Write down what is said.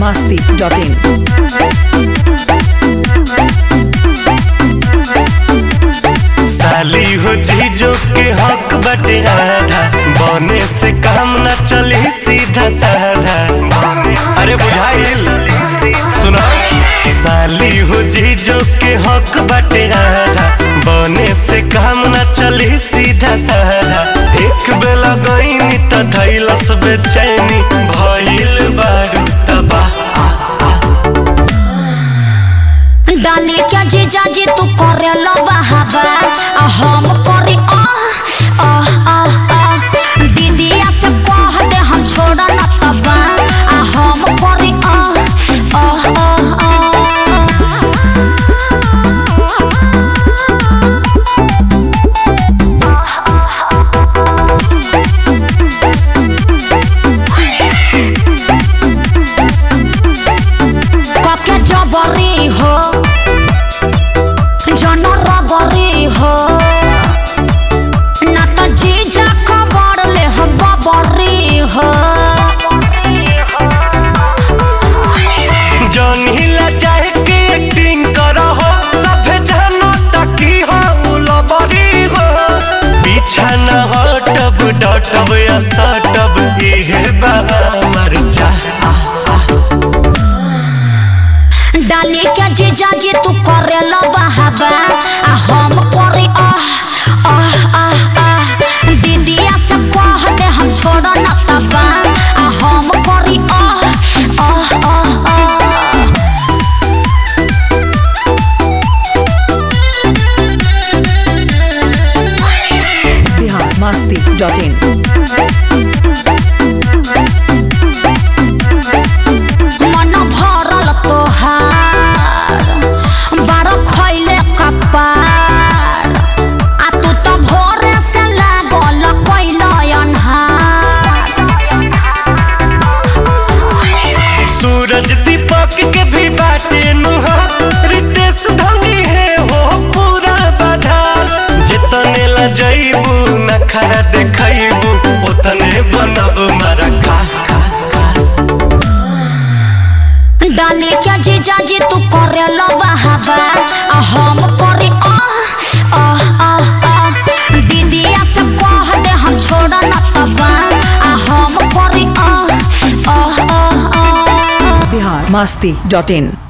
masti.in. साली हो जीजो के हक बटे आधा बने से काम न चली सीधा साधा अरे बुझाइल सुना साली हो जीजो के हक बटे आधा बने से काम न चली सीधा साधा एक बेला गईनी त धैलस बेचैनी भइल बारू तबाह डाली क्या जीजा जी तू करे लो बहाबा आ हम करे आ आ आ आ दीदिया से कह दे हम छोड़ा न तबा आ हम करे आ आ आ आ कके जबरी हो जन रगरी हो ना त जीजा खबर ले हम बबरी हो जौनहिला चाहे के एक्टिंग करहो सभे जानो ताकि हो लबरी हो पीछा न हटब डटब या सटब इहे बा हमर चाह डाली के जीजा जी तू करे लो बहाबा आ हम करे आ आ आ आ दीदिया से कह दे हम छोड़ न तबा आ हम करे आ आ आ आ Bihar masti.in. मन भरल तोहार बड़ खैले कपार आ तू तो भोरे से लागल कैल अन्हार सूरज दीपक के भी बाटे नुहा रितेश धंगी है हो पूरा बाधा जितने ला जइबू नखरा देखइबू उतने बनब मारा खा खा डाली के जीजा जी तू करे लो बहाबा आ हम करे आ आ आ आ दीदिया से कह दे हम छोड़ न तबा आ हम करे आ आ आ आ Bihar masti.in.